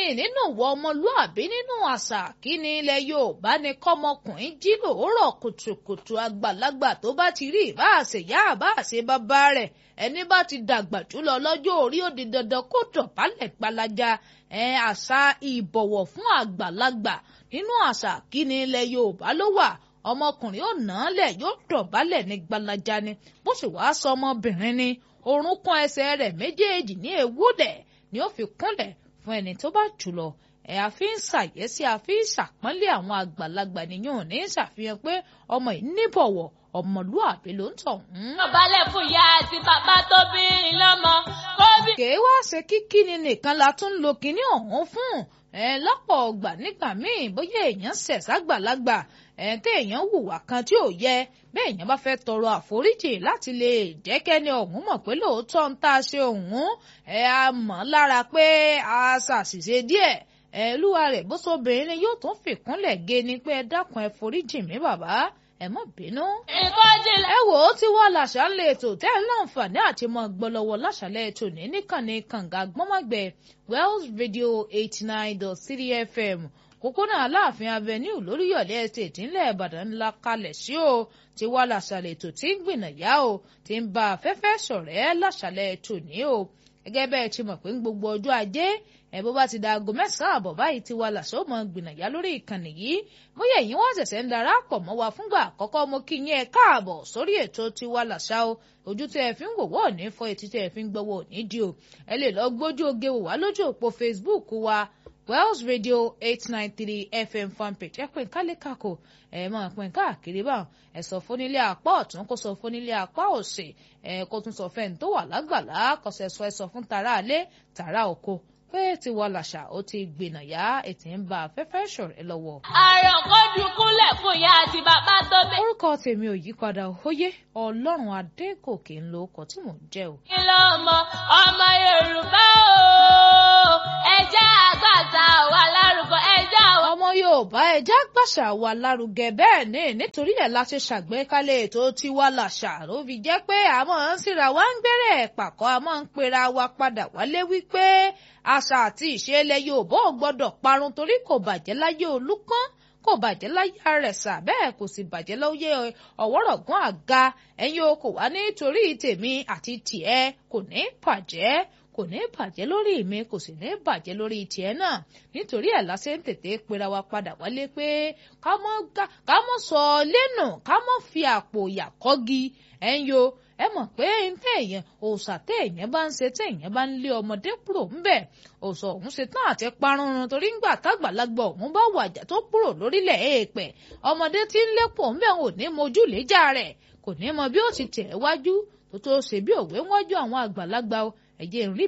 nínú ìwọ ọmọlúàbí nínú àṣà kí ni ilẹ̀ Yorùbá ni kọ́mọkùnrin jí lòórọ̀ kùtùkùtù àgbàlagbà tó bá ti rí ìbá àṣeyá àbá àṣe bàbá rẹ̀ ẹni bá ti dàgbà jùlọ lọ́jọ́ orí ó di dandan kó dọ̀bálẹ̀ gbalaja àṣà ìbọ̀wọ̀ fún àgbàlagbà nínú àṣà kí ni ilẹ̀ Yorùbá ló wà ọmọkùnrin ò nà án lẹ̀ yóò dọ̀bálẹ̀ ní gbalaja ni bó sì wá sọ ọmọbìnrin ni orúnkún ẹsẹ̀ rẹ̀ méjèèjì ní ewúdẹ̀ ni ó fi kúnlẹ̀ fún ẹni tó bá jùlọ ẹ àfi ń ṣàyẹ́sí àfi ń ṣàpọ́nlé àwọn àgbàlagbà nìyẹn ò ní ṣàfihàn pé ọmọ yìí níbọ̀wọ̀ ọmọlúàbí ló ń tọ̀. ọbalẹ̀ fún ìyá àti bàbá tó bí i lọ́mọ kó bí. kèé wá ṣe kíkí ni nìkan la tún lo kinní ọ̀hún fún ẹ lọ́pọ̀ ọgbà nígbà míì bóyá èèyàn ṣẹ̀ ságbàlagbà ẹ téèyàn hùwà kan tí ò yẹ bẹ́ẹ̀ èèyàn bá fẹ́ tọrọ àforíjì láti lè jẹ́ kẹ́ni ọ̀hún mọ̀ pé lóòótọ́ ń tá a ṣe ọ̀hún ẹ a mọ̀ lára pé a ṣàṣìṣe díẹ̀ ẹ lúwa rẹ̀ bó sobìnrin ni yóò tún fìkúnlẹ̀ gé ni pé ẹ dákun ẹ foríjì mí bàbá ẹ má bínú. ìkọ́jìlá. ẹ wò ó tí wọ́n làṣà ń lè ètò tẹ́ ẹ láǹfààní àti mọ gbọ́lọ́wọ́ láṣàlẹ̀ ètò ní níkànnì kànga gbọ́mọ̀gbẹ́ Wells Radio eighty nine dot three FM kókónà aláàfin avenue lóríyọ̀lé estate ńlẹ̀ ìbàdàn ńlá kalẹ̀ sí o tí wàá làṣàlẹ̀ ètò tí ń gbìnàyà o tí ń bá afẹ́fẹ́ ṣọ̀rẹ́ làṣàlẹ̀ ètò ní o gẹ́gẹ́ bẹ́ẹ̀ ti mọ̀ pé ń gbogbo ọjọ́ ajé ẹ̀ bó bá ti da aago mẹ́sàn-án àbọ̀ báyìí ti wà làṣọ mọ́ gbìnàyà lórí ìkànnì yìí bóyá ẹ̀yin wọ́n ṣẹ̀ṣẹ̀ ń darapọ̀ mọ́ wa fúngbà àkọ́kọ́ mo kí yín ẹ káàbọ̀ sórí ètò tiwa làṣà o ojú tẹ́ ẹ fi ń wòwọ́ ní fọ́ etí tẹ́ ẹ fi ń gbọ́wọ́ ní di o ẹ lè lọ gbójú oge wò wá lójú òpó Facebook wa Wells Radio eight nine three FM fanpage ẹ pín kálékàkò ẹ máa pín káàkiri báwọn ẹ sọ fún nílé apá ọ̀tún kó sọ fún nílé apá òsì ẹ kó tún sọ fẹ́ni tó wà lágbàlá kọsẹ̀ sọ ẹ sọ fún tara alé tara oko pé ti wọ làṣà ó ti gbìnà yá ètí ń bá afẹ́fẹ́ ṣọ̀rẹ́ lọ́wọ́. àrùn kò dùnkúnlẹ̀ fún ìyá àti bàbá tó bí. orúkọ tèmi ò yí padà óyé ọlọ́run adégòkè ń lo ọkọ̀ tí mò ń jẹ́ o. kí ló mọ ọmọ yorùbá o ẹjẹ́ àgbàtà wà lárúkọ ẹjẹ́ àwọn. ọmọ yorùbá ẹja gbàṣà wà lárugẹ bẹ́ẹ̀ ni nítorí ẹ̀ la ṣe ṣàgbékalẹ̀ ètò tiwa làṣà ló fi jẹ́ pé àmọ́ ń síra wa ń gbẹ́rẹ̀ pàkọ́ àmọ́ ń pera wa padà wálé wípé àṣà àti ìṣe ilẹ̀ yorùbá ò gbọ́dọ̀ parun torí kò bàjẹ́ láyé olúpọ́n kò bàjẹ́ láyé àrẹ̀sà bẹ́ẹ̀ kò sì bàjẹ́ lóye ọ̀wọ́rọ̀gán àga ẹ̀yin o kò wá nítorí tèmi àti tìẹ kò ní bàjẹ́ kò ní bàjẹ́ lórí mi kò sì ní bàjẹ́ lórí tiẹ̀ náà nítorí ẹ̀ lásẹ̀ ń tètè pera wa padà wálé pé ká mọ́ sọ lẹ́nu ká mọ́ fi àpò ìyàkọ́gi ẹ̀yin o ẹ mọ̀ pé ntẹ́ èèyàn òòṣà tẹ́ èèyàn bá ń ṣe tẹ́ èèyàn bá ń lé ọmọdé kúrò ńbẹ̀ òòṣà òun ṣe tán àti parunrun torí ńgbà tágbàlagbà òun bá wàjà tó kúrò lórílẹ̀ èèpẹ̀ ọmọdé tí ń lépò ńbẹ̀ ò ní mojú léjà rẹ̀ kò ní mọ bí ó ti tẹ̀ wájú tó tó ṣe bí òwe wájú àwọn àgbàlagbà ẹ̀jẹ̀ ń rí